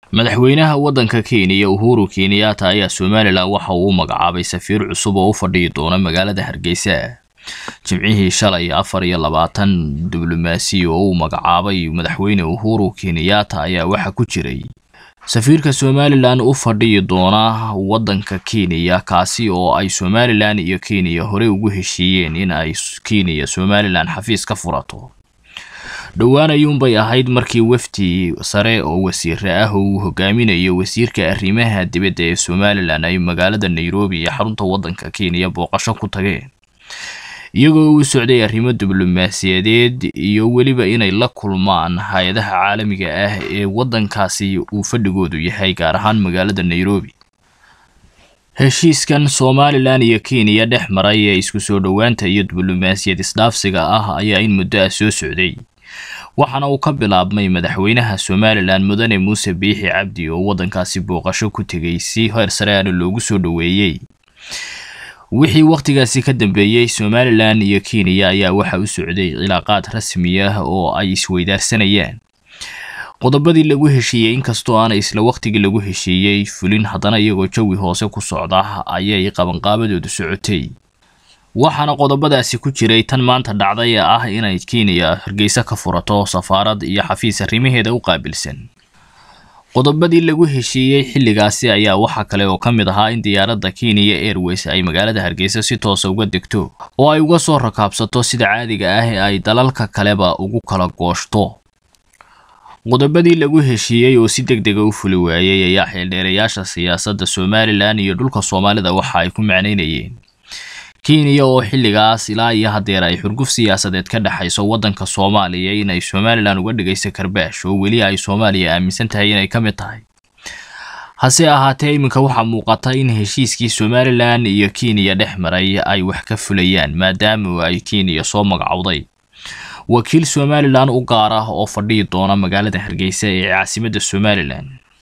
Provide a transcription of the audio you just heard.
madaxweynaha waddanka kenya uhuru kenyatta ayaa somalilan waxa uu u magacaabay safiir cusub oo u fadhiyi doona magaalada hargeysa jimcihii shalay afar iyo labaatan diblomaasi oo uu magacaabay madaxweyne uhuru kenyatta ayaa waxaa ku jiray safiirka somalilan u fadhiyi doona waddanka kenya kaasi oo ay somalilan iyo kenya horey ugu heshiiyeen in ay kenya somalilan xafiis ka furato dhowaan ayuunbay ahayd markii wafdi sare oo wasiire ah oo uu hogaaminayo wasiirka arrimaha dibadda ee somalilan ay magaalada nairobi iyo xarunta waddanka kenya booqasho ku tageen iyagoo u socday arrimo diblomaasiyadeed iyo weliba inay la kulmaan hay-adaha caalamiga ah ee waddankaasi uu fadhigoodu yahay gaar ahaan magaalada nairobi heshiiskan somalilan iyo kenya dhex maray ee isku soo dhowaanta iyo diblomaasiyad isdhaafsiga ah ayaa in muddo ah soo socday waxaana uu ka bilaabmay madaxweynaha somalilan mudane muuse biixi cabdi oo waddankaasi booqasho ku tegay si heer sare aana loogu soo dhoweeyey wixii wakhtigaasi ka dambeeyey somalilan iyo kenya ayaa waxa u socday cilaaqaad rasmi ah oo ay isweydaarsanayaan qodobadii lagu heshiiyey inkastoo aanay isla wakhtigii lagu heshiiyey fulin haddana iyagoo jawi hoose ku socda ayay qabanqaabadoodu socotay waxaana qodobadaasi ku jiray tan maanta dhacday ee ah inay kenya hargeysa ka furato safaarad iyo xafiis arrimaheeda u qaabilsan qodobadii lagu heshiiyey xilligaasi ayaa waxaa kale oo ka mid ahaa in diyaaradda kenya airways ay magaalada hargeysa si toosa uga degto oo ay uga soo rakaabsato sida caadiga ah ee ay dalalka kaleba ugu kala gooshto qodobadii lagu heshiiyey oo si deg dega u fuli waayey ayaa xeeldheerayaasha siyaasadda somalilan iyo dhulka soomaalida waxa ay ku macnaynayeen kenya oo xilligaas ilaa iyo haddeer ay xurguf siyaasadeed ka dhexayso waddanka soomaaliya inay somalilan uga dhigayso karbaash oo weli ay soomaaliya aaminsan tahay inay ka mid tahay hase ahaatee iminka waxaa muuqata in heshiiskii somalilan iyo kenya dhex maray ay wax ka fulayaan maadaama ay kenya soo magacowday wakiil somalilan u gaar ah oo fadhiyi doona magaalada hargeysa ee caasimadda somalilan